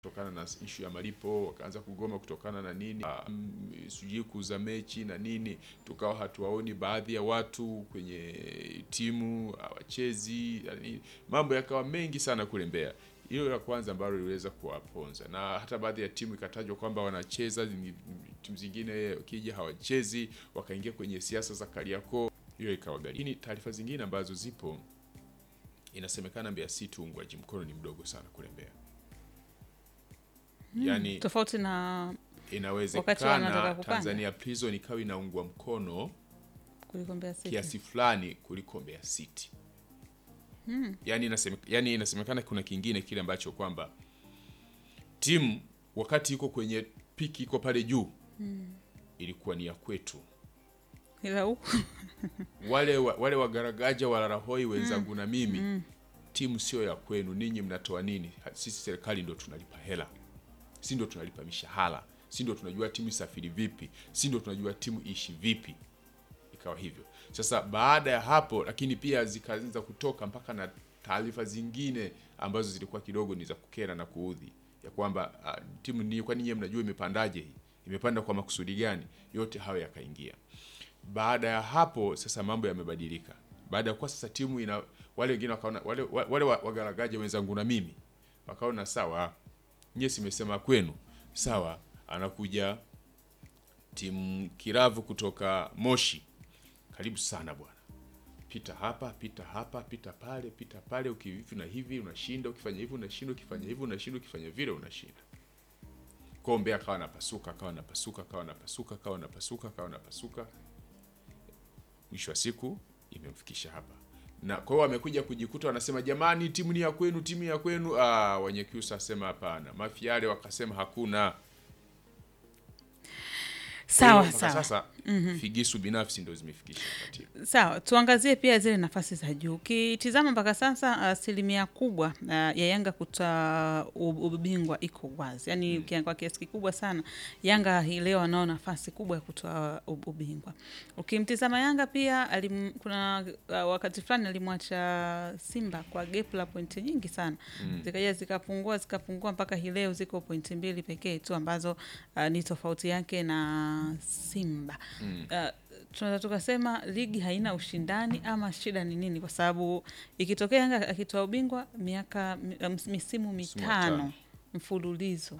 kutokana na ishu ya malipo, wakaanza kugoma kutokana na nini, um, sijui kuuza mechi na nini, tukawa hatuwaoni baadhi ya watu kwenye timu hawachezi, na nini. mambo yakawa mengi sana kule Mbeya. Hilo la kwanza ambalo liliweza kuwaponza, na hata baadhi ya timu ikatajwa kwamba wanacheza, zingi- timu zingine ukija hawachezi, wakaingia kwenye siasa za Kariakoo, hiyo ikawagharimu. Lakini taarifa zingine ambazo zipo, inasemekana Mbeya City uungwaji mkono ni mdogo sana kule Mbeya. Yaani tofauti na Wakati wanataka inawezekana kupanda. Tanzania Prison ikawa inaungwa mkono kuliko Mbeya City. kiasi fulani kuliko Mbeya City. Yaani inaseme, yani inasemekana kuna kingine kile ambacho kwamba timu wakati iko kwenye piki iko pale juu ilikuwa ni ya kwetu. Ila huku Wale wa- wale wagaragaja walarahoi wenzangu na mimi timu sio ya kwenu, ninyi mnatoa nini? Ha- Sisi serikali ndo tunalipa hela, si ndo tunalipa mishahara, si ndo tunajua timu isafiri vipi, si ndo tunajua timu iishi vipi. Ikawa hivyo. Sasa baada ya hapo, lakini pia zikaanza kutoka mpaka na taarifa zingine ambazo zilikuwa kidogo ni za kukera na kuudhi, ya kwamba ah, timu ni kwani nyie mnajua imepandaje hii, imepanda kwa makusudi gani? Yote hayo yakaingia. Baada ya hapo sasa mambo yamebadilika. Baada ya kuwa sasa timu ina wale wengine wakaona wale wale wa- wagaragaje wenzangu na mimi wakaona sawa, nyie simesema kwenu sawa, anakuja timu kiravu kutoka Moshi, karibu sana bwana, pita hapa, pita hapa, pita pale, pita pale, ukihivi na hivi unashinda, ukifanya hivi unashinda, ukifanya hivi unashinda, ukifanya vile unashinda. Kombe akawa napasuka, akawa napasuka, akawa napasuka, akawa napasuka, akawa napasuka mwisho wa siku imemfikisha hapa na kwa hiyo wamekuja kujikuta wanasema jamani timu ni ya kwenu timu ya kwenu ah wenye kiusa asema hapana mafiale wakasema hakuna Kwa hiyo sawa mpaka sawa sasa figisu binafsi ndo zimefikisha katiba sawa, tuangazie pia zile nafasi za juu. Ukitizama mpaka sasa asilimia kubwa uh, ya Yanga kutoa u- ubingwa iko wazi, yaani ukiangalia kwa kiasi kikubwa sana Yanga hii leo anao nafasi kubwa ya kutoa u- ubingwa. Ukimtizama Yanga pia alim, kuna uh, wakati fulani alimwacha Simba kwa gap la pointi nyingi sana zikaja zikapungua zikapungua mpaka hii leo ziko pointi mbili pekee tu ambazo uh, ni tofauti yake na Simba uh, tunaweza tukasema ligi haina ushindani ama shida ni nini? Kwa sababu ikitokea Yanga akitoa ubingwa miaka mi- ms- misimu mitano mitano. mfululizo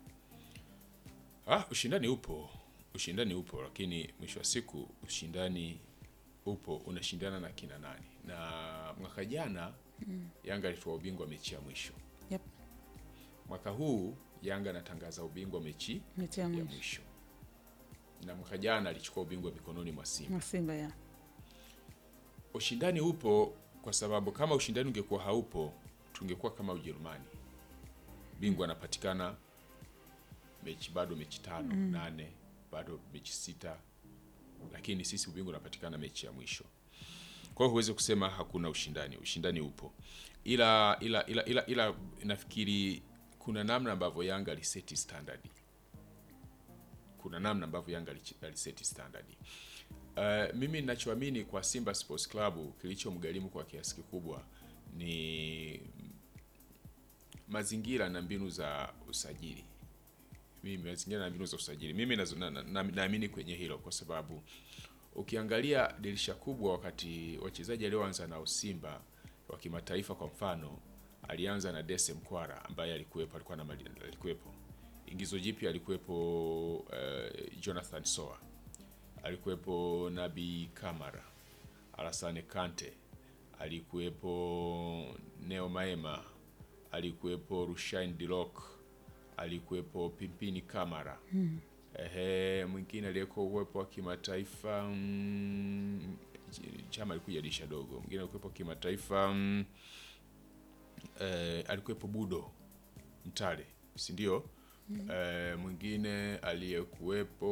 ah ushindani upo ushindani upo lakini mwisho wa siku ushindani upo unashindana na kina nani na mwaka jana Yanga alitoa ubingwa mechi ya mwisho yep. mwaka huu Yanga anatangaza ubingwa mechi mechi ya ya mwisho mwisho na mwaka jana alichukua ubingwa mikononi mwa Simba. na Simba ya Ushindani upo kwa sababu kama ushindani ungekuwa haupo, tungekuwa kama Ujerumani, bingwa anapatikana mechi bado mechi tano nane bado mechi sita, lakini sisi ubingwa unapatikana mechi ya mwisho. Kwa hiyo huwezi kusema hakuna ushindani, ushindani upo, ila ila ila ila, ila nafikiri kuna namna ambavyo Yanga aliseti standard kuna namna ambavyo Yanga alichi- aliseti standard. Uh, mimi ninachoamini kwa Simba Sports Club kilichomgharimu kwa kiasi kikubwa ni mazingira na mbinu za usajili. Mimi mazingira na mbinu za usajili, mimi nazo- na- na- na- naamini kwenye hilo kwa sababu ukiangalia dirisha kubwa, wakati wachezaji alioanza nao Simba wa kimataifa, kwa mfano alianza na Dese Mkwara ambaye alikuwepo, alikuwa na mali- alikuwepo ingizo jipya alikuwepo uh, Jonathan Soa, alikuwepo Nabi Kamara, Alassane Kante, alikuwepo Neo Maema, alikuwepo Rushain Dilok, alikuwepo Pimpini Kamara ehe, mwingine aliyekuwa uwepo wa kimataifa mm, chama alikuja dirisha dogo, mwingine alikuwepo kimataifa mm, eh, alikuwepo Budo Mtale, si ndio? Eh, mwingine aliyekuwepo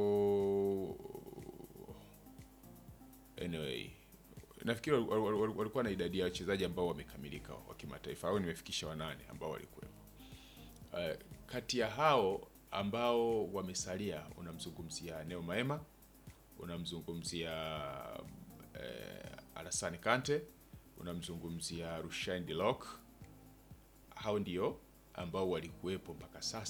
anyway, nafikiri wal- wal- wal- walikuwa na idadi ya wachezaji ambao wamekamilika wa kimataifa au nimefikisha wanane ambao walikuwepo. Eh, kati ya hao ambao wamesalia unamzungumzia Neo Maema, unamzungumzia eh, Alassane Kante, unamzungumzia Rushain Delok. Hao ndio ambao walikuwepo mpaka sasa